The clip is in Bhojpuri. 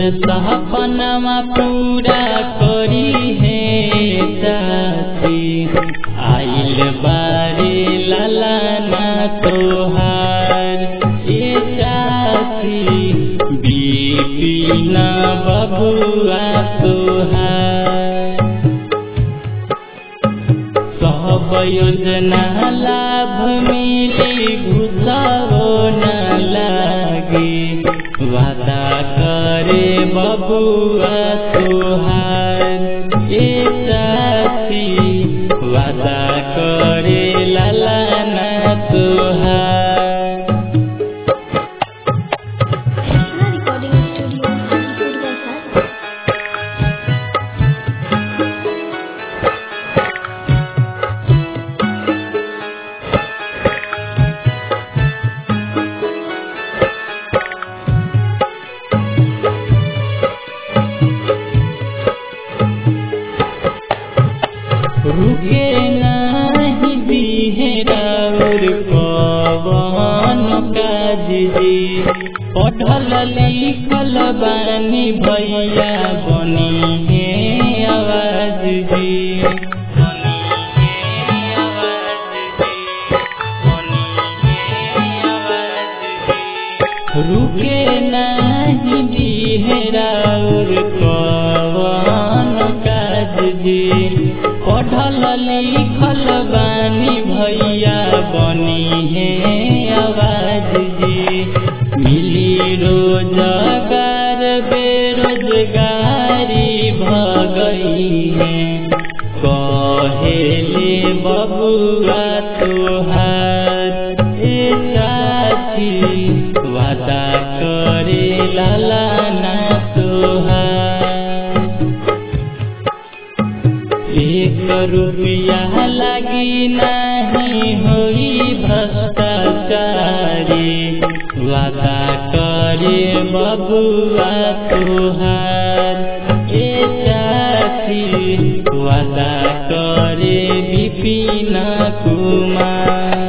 सपनमा पूरा करी है चाची आइल बारे ललाना तोहार ए चाची बिपिन बबुआ तोहार सब योजना लाभ मिली घुसाओ न लागे वादा करे बबुआ तोहार ए चाची वादा करे ललाना तोहार recording studio Hajipur Bazaar. रुके नाही बिहेराउर पवन काज जी पढ़ल लिखल बानी भैया बनी है आवाज जी बनी है आवाज जी, बनी है आवाज जी। रुके नाही बिहेराउर कवन काज जी पढ़ल लिखल बानी भैया बनी है आवाज जी मिली रोजगार बेरोजगारी भगई है कहेले बबुआ तोहार ए चाची वादा करे लालाना तोहार एक रुपया लगी नहीं होई भ्रष्टाचारी वादा करे बबुआ तोहार ए चाची वादा करे विपिन कुमार